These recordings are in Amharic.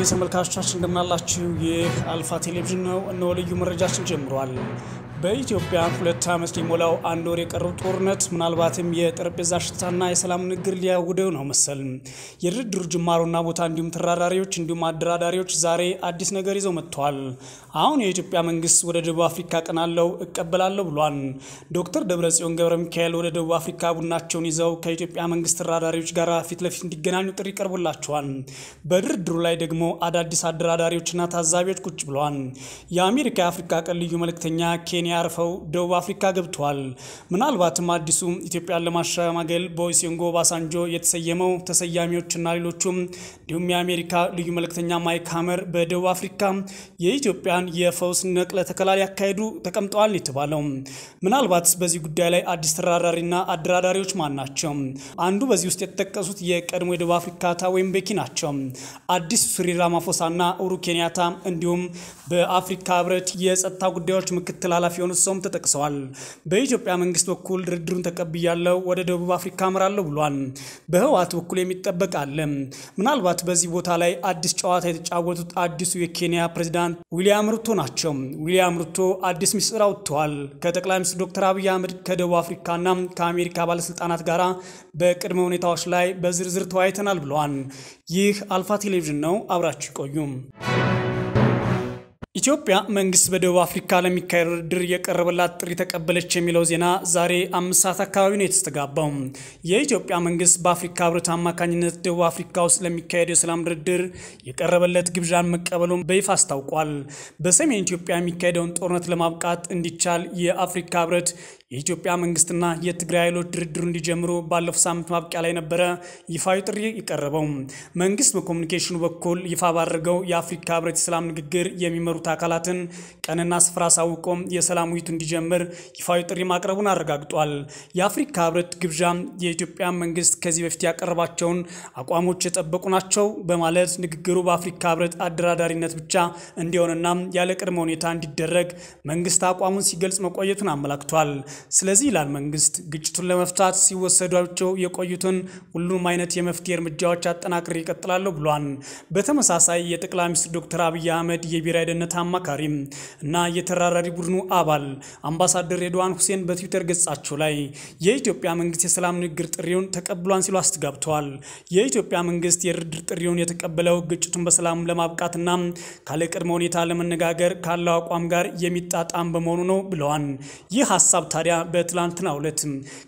ተመልካቾቻችን እንደምናላችሁ፣ ይህ አልፋ ቴሌቪዥን ነው። እነሆ ልዩ መረጃችን ጀምሯል። በኢትዮጵያ ሁለት ዓመት ሊሞላው አንድ ወር የቀረው ጦርነት ምናልባትም የጠረጴዛ ሽታና የሰላም ንግግር ሊያውደው ነው መሰል። የድርድሩ ጅማሮና ቦታ እንዲሁም ተራዳሪዎች እንዲሁም አደራዳሪዎች ዛሬ አዲስ ነገር ይዘው መጥተዋል። አሁን የኢትዮጵያ መንግስት ወደ ደቡብ አፍሪካ ቀናለው እቀበላለሁ ብሏል። ዶክተር ደብረጽዮን ገብረ ሚካኤል ወደ ደቡብ አፍሪካ ቡናቸውን ይዘው ከኢትዮጵያ መንግስት ተራዳሪዎች ጋር ፊት ለፊት እንዲገናኙ ጥሪ ቀርቦላቸዋል። በድርድሩ ላይ ደግሞ አዳዲስ አደራዳሪዎችና ታዛቢዎች ቁጭ ብለዋል። የአሜሪካ የአፍሪካ ቀን ልዩ መልእክተኛ ኬንያ አርፈው ደቡብ አፍሪካ ገብተዋል። ምናልባትም አዲሱ ኢትዮጵያን ለማሸማገል በኦሉሴጉን ኦባሳንጆ የተሰየመው ተሰያሚዎችና ሌሎቹም እንዲሁም የአሜሪካ ልዩ መልእክተኛ ማይክ ሀመር በደቡብ አፍሪካ የኢትዮጵያን የፈውስ ነቅለ ተከላ ሊያካሄዱ ተቀምጠዋል የተባለው ምናልባት በዚህ ጉዳይ ላይ አዲስ ተራዳሪና አደራዳሪዎች ማን ናቸው? አንዱ በዚህ ውስጥ የተጠቀሱት የቀድሞ የደቡብ አፍሪካ ወይም ቤኪ ናቸው። አዲስ ሲሪል ራማፎሳና ኡሁሩ ኬንያታ እንዲሁም በአፍሪካ ህብረት የጸጥታ ጉዳዮች ምክትል ኃላፊ የሆኑት ሰውም ተጠቅሰዋል። በኢትዮጵያ መንግስት በኩል ድርድሩን ተቀብያለሁ ወደ ደቡብ አፍሪካ አምራለሁ ብሏል። በህወሓት በኩል የሚጠበቅ አለ። ምናልባት በዚህ ቦታ ላይ አዲስ ጨዋታ የተጫወቱት አዲሱ የኬንያ ፕሬዚዳንት ዊሊያም ሩቶ ናቸው። ዊሊያም ሩቶ አዲስ ሚስጥር አውጥተዋል። ከጠቅላይ ሚኒስትር ዶክተር አብይ አህመድ ከደቡብ አፍሪካና ከአሜሪካ ባለስልጣናት ጋር በቅድመ ሁኔታዎች ላይ በዝርዝር ተወያይተናል ብለዋል። ይህ አልፋ ቴሌቪዥን ነው። አብራችሁ ይቆዩም። ኢትዮጵያ መንግስት በደቡብ አፍሪካ ለሚካሄድ ድርድር የቀረበላት ጥሪ ተቀበለች የሚለው ዜና ዛሬ አምስት ሰዓት አካባቢ ነው የተስተጋባው። የኢትዮጵያ መንግስት በአፍሪካ ህብረት አማካኝነት ደቡብ አፍሪካ ውስጥ ለሚካሄድ የሰላም ድርድር የቀረበለት ግብዣን መቀበሉን በይፋ አስታውቋል። በሰሜን ኢትዮጵያ የሚካሄደውን ጦርነት ለማብቃት እንዲቻል የአፍሪካ ህብረት የኢትዮጵያ መንግስትና የትግራይ ኃይሎች ድርድሩ እንዲጀምሩ ባለፈው ሳምንት ማብቂያ ላይ ነበረ ይፋዊ ጥሪ የቀረበው። መንግስት በኮሚኒኬሽኑ በኩል ይፋ ባደረገው የአፍሪካ ህብረት የሰላም ንግግር የሚመሩት አካላትን ቀንና ስፍራ አሳውቆም የሰላም ውይይቱ እንዲጀምር ይፋዊ ጥሪ ማቅረቡን አረጋግጧል። የአፍሪካ ህብረት ግብዣ የኢትዮጵያ መንግስት ከዚህ በፊት ያቀረባቸውን አቋሞች የጠበቁ ናቸው በማለት ንግግሩ በአፍሪካ ህብረት አደራዳሪነት ብቻ እንዲሆንና ያለ ቅድመ ሁኔታ እንዲደረግ መንግስት አቋሙን ሲገልጽ መቆየቱን አመላክቷል። ስለዚህ ይላል መንግስት ግጭቱን ለመፍታት ሲወሰዷቸው የቆዩትን ሁሉም አይነት የመፍትሄ እርምጃዎች አጠናክሬ ይቀጥላለሁ ብሏል። በተመሳሳይ የጠቅላይ ሚኒስትር ዶክተር አብይ አህመድ የብሔራዊ ደህንነት አማካሪ እና የተራዳሪ ቡድኑ አባል አምባሳደር ሬድዋን ሁሴን በትዊተር ገጻቸው ላይ የኢትዮጵያ መንግስት የሰላም ንግግር ጥሪውን ተቀብሏን ሲሉ አስተጋብተዋል። የኢትዮጵያ መንግስት የድርድር ጥሪውን የተቀበለው ግጭቱን በሰላም ለማብቃትና ካለ ቅድመ ሁኔታ ለመነጋገር ካለው አቋም ጋር የሚጣጣም በመሆኑ ነው ብለዋል። ይህ ሀሳብ ታዲያ በትላንትናው ዕለት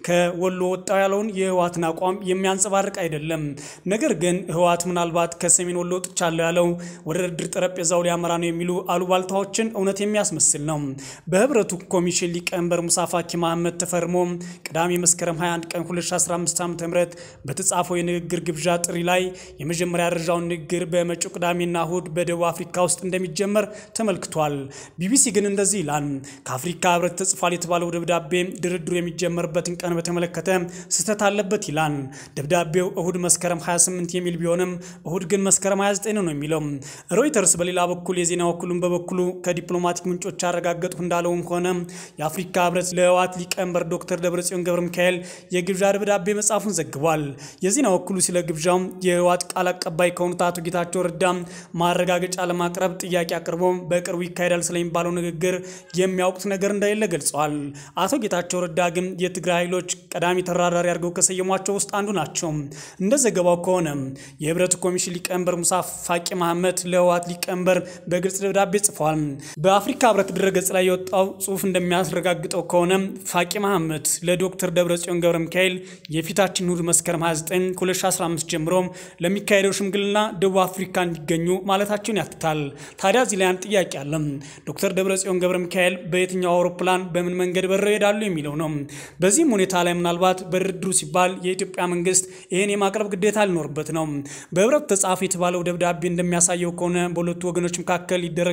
ከወሎ ወጣው ያለውን የህወሓትን አቋም የሚያንጸባርቅ አይደለም። ነገር ግን ህወሓት ምናልባት ከሰሜን ወሎ ወጥቻለሁ ያለው ወደ ድርድር ጠረጴዛው ሊያመራ ነው የሚሉ አሉባልታዎችን እውነት የሚያስመስል ነው። በህብረቱ ኮሚሽን ሊቀመንበር ሙሳ ፋኪ መሐመድ ተፈርሞ ቅዳሜ መስከረም 21 ቀን 2015 ዓ.ም በተጻፈው የንግግር ግብዣ ጥሪ ላይ የመጀመሪያ ደረጃውን ንግግር በመጪው ቅዳሜና እሁድ በደቡብ አፍሪካ ውስጥ እንደሚጀመር ተመልክቷል። ቢቢሲ ግን እንደዚህ ይላል። ከአፍሪካ ህብረት ተጽፏል የተባለው ደብዳቤ ድርድሩ የሚጀመርበትን ቀን በተመለከተ ስህተት አለበት ይላል። ደብዳቤው እሁድ መስከረም 28 የሚል ቢሆንም እሁድ ግን መስከረም 29 ነው የሚለው። ሮይተርስ በሌላ በኩል የዜና ወኪሉን በበኩሉ ከዲፕሎማቲክ ምንጮች ያረጋገጡ እንዳለውም ሆነ የአፍሪካ ህብረት ለህወሓት ሊቀመንበር ዶክተር ደብረጽዮን ገብረ ሚካኤል የግብዣ ደብዳቤ መጻፉን ዘግቧል። የዜና ወኪሉ ስለ ግብዣው የህወሓት ቃል አቀባይ ከሆኑት አቶ ጌታቸው ረዳ ማረጋገጫ ለማቅረብ ጥያቄ አቅርቦ በቅርቡ ይካሄዳል ስለሚባለው ንግግር የሚያውቁት ነገር እንደሌለ ገልጸዋል። አቶ ጌታቸው ረዳ ግን የትግራይ ኃይሎች ቀዳሚ ተራዳሪ አድርገው ከሰየሟቸው ውስጥ አንዱ ናቸው። እንደ ዘገባው ከሆነ የህብረቱ ኮሚሽን ሊቀመንበር ሙሳ ፋቂ መሐመድ ለህወሓት ሊቀመንበር በግልጽ ደብዳቤ ጽፏል። በአፍሪካ ህብረት ድረገጽ ላይ የወጣው ጽሁፍ እንደሚያስረጋግጠው ከሆነ ፋቂ መሐመድ ለዶክተር ደብረጽዮን ገብረ ሚካኤል የፊታችን እሁድ መስከረም 29 2015 ጀምሮ ለሚካሄደው ሽምግልና ደቡብ አፍሪካ እንዲገኙ ማለታቸውን ያትታል። ታዲያ እዚህ ላይ አንድ ጥያቄ አለ። ዶክተር ደብረጽዮን ገብረ ሚካኤል በየትኛው አውሮፕላን በምን መንገድ በረው ይሄዳሉ የሚለው ነው። በዚህም ሁኔታ ላይ ምናልባት በድርድሩ ሲባል የኢትዮጵያ መንግስት ይህን የማቅረብ ግዴታ ሊኖርበት ነው። በህብረት ተጻፈ የተባለው ደብዳቤ እንደሚያሳየው ከሆነ በሁለቱ ወገኖች መካከል ይደረጋል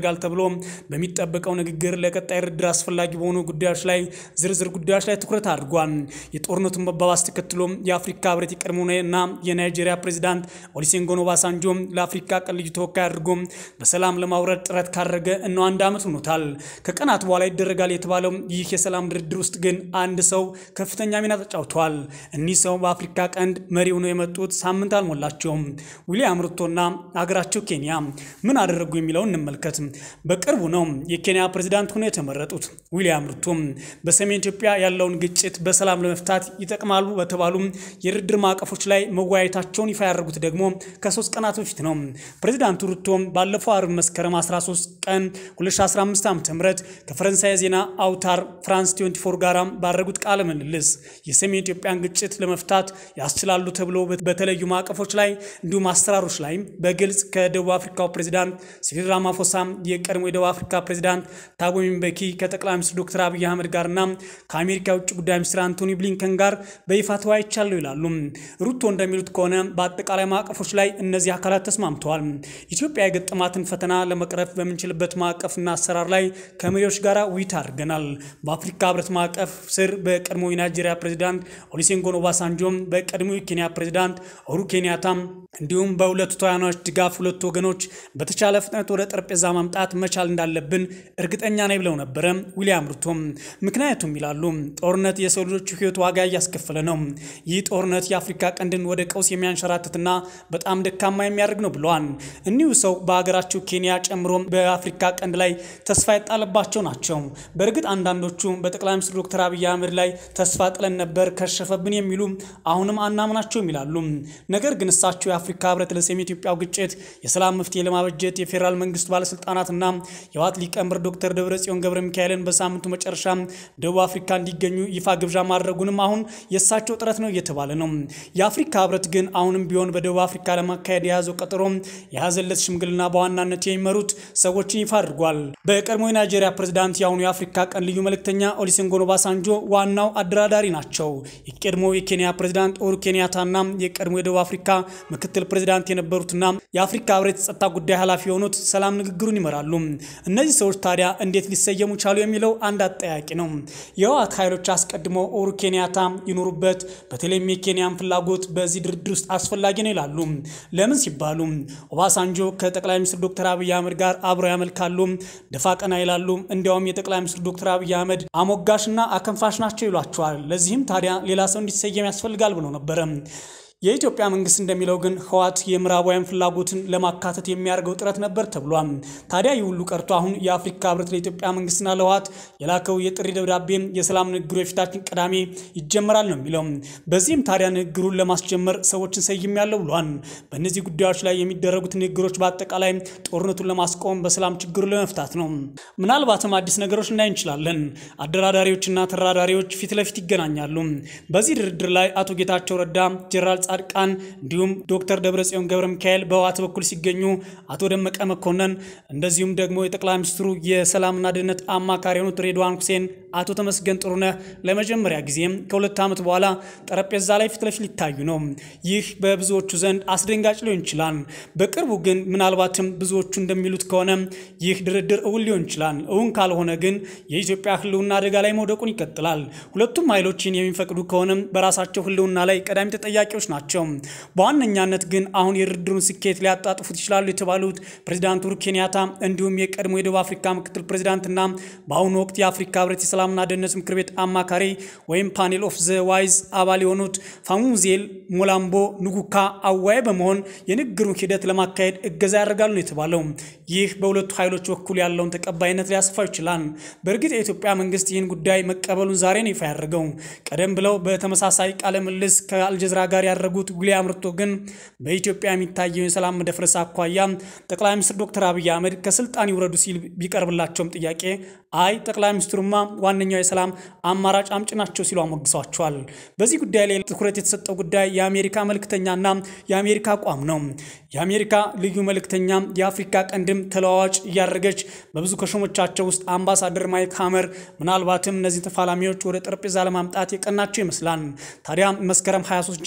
ያደርጋል ተብሎ በሚጠበቀው ንግግር ለቀጣይ ድርድር አስፈላጊ በሆኑ ጉዳዮች ላይ ዝርዝር ጉዳዮች ላይ ትኩረት አድርጓል። የጦርነቱን መባባስ ተከትሎ የአፍሪካ ህብረት የቀድሞና የናይጄሪያ ፕሬዚዳንት ኦሉሴጉን ኦባሳንጆ ለአፍሪካ ቀን ልዩ ተወካይ አድርጎ በሰላም ለማውረድ ጥረት ካደረገ እነው አንድ ዓመት ሆኖታል። ከቀናት በኋላ ይደረጋል የተባለው ይህ የሰላም ድርድር ውስጥ ግን አንድ ሰው ከፍተኛ ሚና ተጫውተዋል። እኒህ ሰው በአፍሪካ ቀንድ መሪ ሆነው የመጡት ሳምንት አልሞላቸውም። ዊሊያም ሩቶና ሀገራቸው ኬንያ ምን አደረጉ የሚለውን እንመልከት። በቅርቡ ነው የኬንያ ፕሬዚዳንት ሆነው የተመረጡት ዊሊያም ሩቶ በሰሜን ኢትዮጵያ ያለውን ግጭት በሰላም ለመፍታት ይጠቅማሉ በተባሉ የድርድር ማዕቀፎች ላይ መወያየታቸውን ይፋ ያደረጉት ደግሞ ከሶስት ቀናት በፊት ነው። ፕሬዚዳንቱ ሩቶ ባለፈው አርብ መስከረም 13 ቀን 2015 ዓ ም ከፈረንሳይ የዜና አውታር ፍራንስ 24 ጋር ባደረጉት ቃለ ምልልስ የሰሜን ኢትዮጵያን ግጭት ለመፍታት ያስችላሉ ተብሎ በተለዩ ማዕቀፎች ላይ እንዲሁም አሰራሮች ላይ በግልጽ ከደቡብ አፍሪካው ፕሬዚዳንት ሲሪል ራማፎሳ፣ የቀድሞ የደቡብ አፍሪካ ፕሬዚዳንት ታቦ ምቤኪ ከጠቅላይ ሚኒስትር ዶክተር አብይ አህመድ ጋርና ከአሜሪካ የውጭ ጉዳይ ሚኒስትር አንቶኒ ብሊንከን ጋር በይፋ ተወያይቻለሁ ይላሉ። ሩቶ እንደሚሉት ከሆነ በአጠቃላይ ማዕቀፎች ላይ እነዚህ አካላት ተስማምተዋል። ኢትዮጵያ የገጠማትን ፈተና ለመቅረፍ በምንችልበት ማዕቀፍና አሰራር ላይ ከመሪዎች ጋር ውይይት አድርገናል። በአፍሪካ ህብረት ማዕቀፍ ስር በቀድሞ የናይጄሪያ ፕሬዚዳንት ኦሉሴጉን ኦባሳንጆም በቀድሞ የኬንያ ፕሬዚዳንት ኡሁሩ ኬንያታም እንዲሁም በሁለቱ ተዋናዮች ድጋፍ ሁለቱ ወገኖች በተቻለ ፍጥነት ወደ ጠረጴዛ ማምጣት መቻል እንዳለብን እርግጠኛ ነኝ ብለው ነበረ ዊሊያም ሩቶም። ምክንያቱም ይላሉ ጦርነት የሰው ልጆች ህይወት ዋጋ እያስከፈለ ነው። ይህ ጦርነት የአፍሪካ ቀንድን ወደ ቀውስ የሚያንሸራትትና በጣም ደካማ የሚያደርግ ነው ብለዋል። እኒሁ ሰው በሀገራቸው ኬንያ ጨምሮ በአፍሪካ ቀንድ ላይ ተስፋ የጣለባቸው ናቸው። በእርግጥ አንዳንዶቹ በጠቅላይ ሚኒስትር ዶክተር አብይ አህመድ ላይ ተስፋ ጥለን ነበር ከሸፈብን የሚሉ አሁንም አናምናቸውም ይላሉ። ነገር ግን እሳቸው የአፍሪካ ህብረት ለሰሜን ኢትዮጵያው ግጭት የሰላም መፍትሄ ለማበጀት የፌዴራል መንግስቱ ባለስልጣናትና የህወሓት ሊቀመንበር ዶክተር ደብረጽዮን ገብረ ሚካኤልን በሳምንቱ መጨረሻ ደቡብ አፍሪካ እንዲገኙ ይፋ ግብዣ ማድረጉንም አሁን የእሳቸው ጥረት ነው እየተባለ ነው። የአፍሪካ ህብረት ግን አሁንም ቢሆን በደቡብ አፍሪካ ለማካሄድ የያዘው ቀጠሮ የያዘለት ሽምግልና በዋናነት የሚመሩት ሰዎችን ይፋ አድርጓል። በቀድሞ የናይጄሪያ ፕሬዚዳንት የአሁኑ የአፍሪካ ቀን ልዩ መልእክተኛ ኦሉሴጉን ኦባሳንጆ ዋናው አደራዳሪ ናቸው። የቀድሞ የኬንያ ፕሬዚዳንት ኡሁሩ ኬንያታና የቀድሞ የደቡብ አፍሪካ ምክትል ፕሬዚዳንት የነበሩትና የአፍሪካ ህብረት የጸጥታ ጉዳይ ኃላፊ የሆኑት ሰላም ንግግሩን ይመራሉ። እነዚህ ሰዎች ታዲያ እንዴት ሊሰየሙ ቻሉ የሚለው አንድ አጠያቂ ነው። የህወሓት ኃይሎች አስቀድሞ ኡሁሩ ኬንያታ ይኖሩበት፣ በተለይም የኬንያን ፍላጎት በዚህ ድርድር ውስጥ አስፈላጊ ነው ይላሉ። ለምን ሲባሉ ኦባሳንጆ ከጠቅላይ ሚኒስትር ዶክተር አብይ አህመድ ጋር አብረው ያመልካሉ፣ ደፋ ቀና ይላሉ። እንዲያውም የጠቅላይ ሚኒስትር ዶክተር አብይ አህመድ አሞጋሽና አከንፋሽ ናቸው ይሏቸዋል። ለዚህም ታዲያ ሌላ ሰው እንዲሰየም ያስፈልጋል ብለው ነበረ። የኢትዮጵያ መንግስት እንደሚለው ግን ህወሓት የምዕራባውያን ፍላጎትን ለማካተት የሚያደርገው ጥረት ነበር ተብሏል። ታዲያ ይህ ሁሉ ቀርቶ አሁን የአፍሪካ ህብረት ለኢትዮጵያ መንግስትና ለህወሓት የላከው የጥሪ ደብዳቤ የሰላም ንግግሩ የፊታችን ቅዳሜ ይጀመራል ነው የሚለው። በዚህም ታዲያ ንግግሩን ለማስጀመር ሰዎችን ሰይሜያለሁ ብሏል። በእነዚህ ጉዳዮች ላይ የሚደረጉት ንግግሮች በአጠቃላይ ጦርነቱን ለማስቆም በሰላም ችግሩን ለመፍታት ነው። ምናልባትም አዲስ ነገሮች እናይ እንችላለን። አደራዳሪዎችና ተራዳሪዎች ፊት ለፊት ይገናኛሉ። በዚህ ድርድር ላይ አቶ ጌታቸው ረዳ ጀነራል ጻድቃን እንዲሁም ዶክተር ደብረጽዮን ገብረ ሚካኤል በህወሓት በኩል ሲገኙ አቶ ደመቀ መኮንን እንደዚሁም ደግሞ የጠቅላይ ሚኒስትሩ የሰላምና ደህንነት አማካሪ የሆኑት ሬድዋን ሁሴን፣ አቶ ተመስገን ጥሩነህ ለመጀመሪያ ጊዜም ከሁለት ዓመት በኋላ ጠረጴዛ ላይ ፊት ለፊት ሊታዩ ነው። ይህ በብዙዎቹ ዘንድ አስደንጋጭ ሊሆን ይችላል። በቅርቡ ግን ምናልባትም ብዙዎቹ እንደሚሉት ከሆነ ይህ ድርድር እውን ሊሆን ይችላል። እውን ካልሆነ ግን የኢትዮጵያ ህልውና አደጋ ላይ መውደቁን ይቀጥላል። ሁለቱም ኃይሎችን የሚፈቅዱ ከሆነ በራሳቸው ህልውና ላይ ቀዳሚ ተጠያቂዎች ናቸው። በዋነኛነት ግን አሁን የድርድሩን ስኬት ሊያጣጥፉት ይችላሉ የተባሉት ፕሬዚዳንት ኡሁሩ ኬንያታ እንዲሁም የቀድሞ የደቡብ አፍሪካ ምክትል ፕሬዚዳንትና በአሁኑ ወቅት የአፍሪካ ህብረት የሰላምና ደህንነት ምክር ቤት አማካሪ ወይም ፓኔል ኦፍ ዘ ዋይዝ አባል የሆኑት ፋሙዜል ሞላምቦ ንጉካ አዋይ በመሆን የንግግሩን ሂደት ለማካሄድ እገዛ ያደርጋሉ ነው የተባለው። ይህ በሁለቱ ኃይሎች በኩል ያለውን ተቀባይነት ሊያስፋው ይችላል። በእርግጥ የኢትዮጵያ መንግስት ይህን ጉዳይ መቀበሉን ዛሬ ነው ይፋ ያደርገው። ቀደም ብለው በተመሳሳይ ቃለ ምልልስ ከአልጀዝራ ጋር ያደረጉት ዊሊያም ሩቶ ግን በኢትዮጵያ የሚታየው የሰላም መደፍረስ አኳያ ጠቅላይ ሚኒስትር ዶክተር አብይ አህመድ ከስልጣን ይውረዱ ሲል ቢቀርብላቸውም ጥያቄ አይ ጠቅላይ ሚኒስትሩማ ዋነኛው የሰላም አማራጭ አምጭ ናቸው ሲሉ አሞግሷቸዋል። በዚህ ጉዳይ ላይ ትኩረት የተሰጠው ጉዳይ የአሜሪካ መልእክተኛና የአሜሪካ አቋም ነው። የአሜሪካ ልዩ መልእክተኛ የአፍሪካ ቀንድም ተለዋዋጭ እያደረገች በብዙ ከሾሞቻቸው ውስጥ አምባሳደር ማይክ ሀመር ምናልባትም እነዚህ ተፋላሚዎች ወደ ጠረጴዛ ለማምጣት የቀናቸው ይመስላል። ታዲያ መስከረም 23 ጀምሮ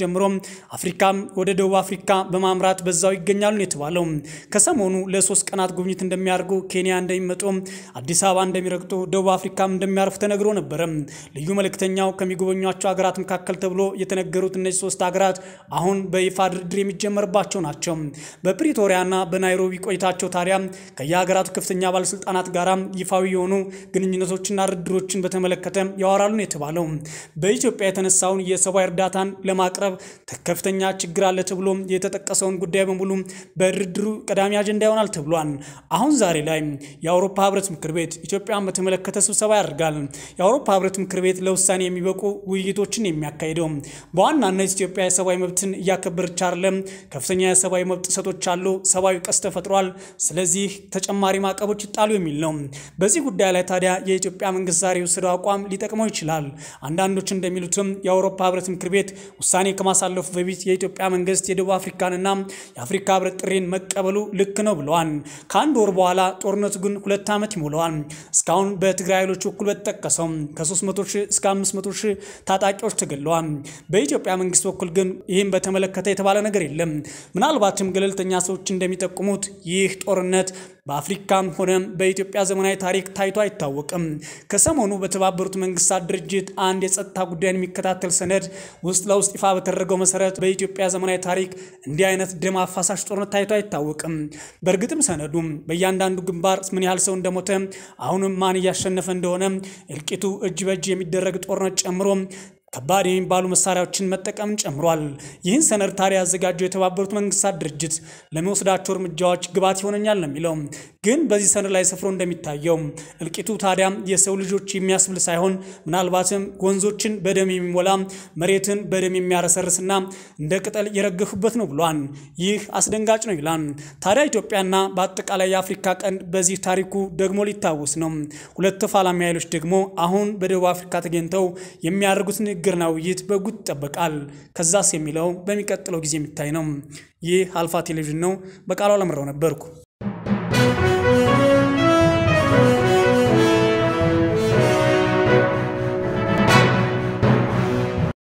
አፍሪካም ወደ ደቡብ አፍሪካ በማምራት በዛው ይገኛሉ ነው የተባለው። ከሰሞኑ ለሶስት ቀናት ጉብኝት እንደሚያደርጉ ኬንያ እንደሚመጡ፣ አዲስ አበባ እንደሚረግጡ፣ ደቡብ አፍሪካም እንደሚያርፉ ተነግሮ ነበረ። ልዩ መልእክተኛው ከሚጎበኟቸው ሀገራት መካከል ተብሎ የተነገሩት እነዚህ ሶስት ሀገራት አሁን በይፋ ድርድር የሚጀመርባቸው ናቸው። በፕሪቶሪያና በናይሮቢ ቆይታቸው ታዲያ ከየሀገራቱ ከፍተኛ ባለስልጣናት ጋር ይፋዊ የሆኑ ግንኙነቶችና ድርድሮችን በተመለከተ ያወራሉ ነው የተባለው። በኢትዮጵያ የተነሳውን የሰብአዊ እርዳታን ለማቅረብ ከፍተኛ ችግር አለ ተብሎ የተጠቀሰውን ጉዳይ በሙሉ በድርድሩ ቀዳሚ አጀንዳ ይሆናል ተብሏል። አሁን ዛሬ ላይ የአውሮፓ ህብረት ምክር ቤት ኢትዮጵያን በተመለከተ ስብሰባ ያደርጋል። የአውሮፓ ህብረት ምክር ቤት ለውሳኔ የሚበቁ ውይይቶችን የሚያካሂደው በዋናነት ኢትዮጵያ የሰብአዊ መብትን እያከበረች አይደለም፣ ከፍተኛ የሰብአዊ መብት ጥሰቶች አሉ፣ ሰብአዊ ቀውስ ተፈጥሯል፣ ስለዚህ ተጨማሪ ማዕቀቦች ይጣሉ የሚል ነው። በዚህ ጉዳይ ላይ ታዲያ የኢትዮጵያ መንግስት ዛሬ የወሰደው አቋም ሊጠቅመው ይችላል። አንዳንዶች እንደሚሉትም የአውሮፓ ህብረት ምክር ቤት ውሳኔ ከማሳለፉ በፊት የኢትዮጵያ መንግስት የደቡብ አፍሪካንና የአፍሪካ ህብረት ጥሪን መቀበሉ ልክ ነው ብለዋል። ከአንድ ወር በኋላ ጦርነቱ ግን ሁለት ዓመት ይሞላዋል። እስካሁን በትግራይ ኃይሎች በኩል በተጠቀሰው ከ300 ሺህ እስከ 500 ሺህ ታጣቂዎች ተገለዋል። በኢትዮጵያ መንግስት በኩል ግን ይህም በተመለከተ የተባለ ነገር የለም። ምናልባትም ገለልተኛ ሰዎች እንደሚጠቁሙት ይህ ጦርነት በአፍሪካም ሆነ በኢትዮጵያ ዘመናዊ ታሪክ ታይቶ አይታወቅም። ከሰሞኑ በተባበሩት መንግስታት ድርጅት አንድ የጸጥታ ጉዳይን የሚከታተል ሰነድ ውስጥ ለውስጥ ይፋ በተደረገው መሰረት በኢትዮጵያ ዘመናዊ ታሪክ እንዲህ አይነት ደም አፋሳሽ ጦርነት ታይቶ አይታወቅም። በእርግጥም ሰነዱም በእያንዳንዱ ግንባር ምን ያህል ሰው እንደሞተ፣ አሁንም ማን እያሸነፈ እንደሆነ፣ እልቂቱ እጅ በእጅ የሚደረግ ጦርነት ጨምሮ ከባድ የሚባሉ መሳሪያዎችን መጠቀምን ጨምሯል። ይህን ሰነድ ታዲያ ያዘጋጀው የተባበሩት መንግስታት ድርጅት ለሚወስዳቸው እርምጃዎች ግብዓት ይሆነኛል ነው የሚለው። ግን በዚህ ሰነድ ላይ ሰፍሮ እንደሚታየው እልቂቱ ታዲያ የሰው ልጆች የሚያስብል ሳይሆን ምናልባትም ወንዞችን በደም የሚሞላ መሬትን በደም የሚያረሰርስና እንደ ቅጠል የረገፉበት ነው ብሏል። ይህ አስደንጋጭ ነው ይላል። ታዲያ ኢትዮጵያና በአጠቃላይ የአፍሪካ ቀንድ በዚህ ታሪኩ ደግሞ ሊታወስ ነው። ሁለት ተፋላሚ ኃይሎች ደግሞ አሁን በደቡብ አፍሪካ ተገኝተው የሚያደርጉት ንግግርና ውይይት በጉት ይጠበቃል። ከዛስ የሚለው በሚቀጥለው ጊዜ የሚታይ ነው። ይህ አልፋ ቴሌቪዥን ነው። በቃሉ አለምረው ነበርኩ።